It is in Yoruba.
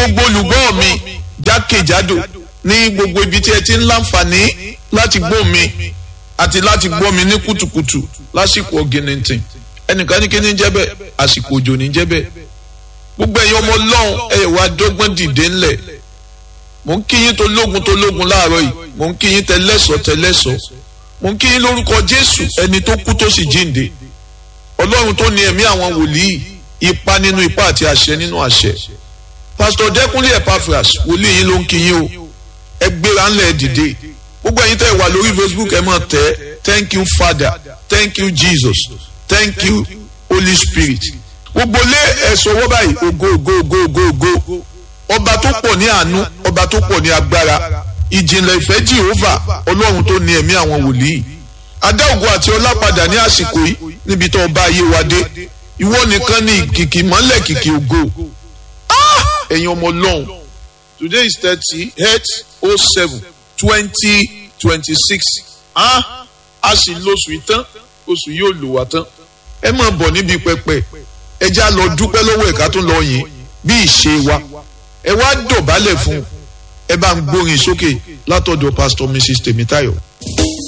gbogbo olùgbọ́ mi jákèjádò ní gbogbo ibi tí ẹ ti ń láǹfààní láti gbọ́ mi àti láti gbọ́ mi ní kùtùkùtù lásìkò ọ̀gìnìntìn ẹnìkan ní kí ní jẹ́ bẹ́ẹ̀ àsìkò òjò ní jẹ́ bẹ́ẹ̀ gbogbo ẹ̀yin ọmọ ọlọ́run ẹ̀ wá dọ́gbọ́n dìde ńlẹ̀ mò ń kí yín tó lógun tó lógun láàárọ̀ yìí mò ń kí yín tẹlẹ́sọ̀ tẹlẹ́sọ̀ mò ń kí yín lórúkọ jésù ẹni tó kú tó sì jíǹde ọlọ́run tó ní ẹ̀mí àwọn wòlíì ipa nínú ipa àti àṣẹ nínú àṣẹ pásítọ̀ dẹ́kunlé epaphras wòlíì yín ló ń kí yín o ẹ gbéra ńlẹ̀ dìde gbogbo ẹ̀yin tẹ́ wà lórí facebook ẹ máa tẹ̀ thank you father thank you jesus thank you holy spirit gbogbo lé ẹ̀sọ́ owó báyìí ògo ògo ògo ògo ògo ọba tó pọ̀ ní àánú ọba tó pọ̀ ní agbára ìjìnlẹ̀ ìfẹ́ jehova ọlọ́run tó ní ẹ̀mí àwọn wòlíì adá ògo àti ọlá padà ní àsìkò yìí níbi tó ọba ayé wa dé ìwọ nìkan ní kìkì mọ́lẹ̀ kìkì ògo ẹ̀yin ọmọ ọlọ́run today is thirty eight oh seven twenty twenty six a sì lóṣù ìtàn oṣù yóò lò wá tán ẹ máa bọ̀ níbi pẹpẹ ẹ já lọ dúpẹ́ lọ́wọ́ ẹ̀ka tó lọ yìn bí ìṣe wa ẹ wá dọ̀bálẹ̀ fún ẹ bá ń gbórin sókè látọ̀dọ̀ pastor mrs tèmítáyọ̀.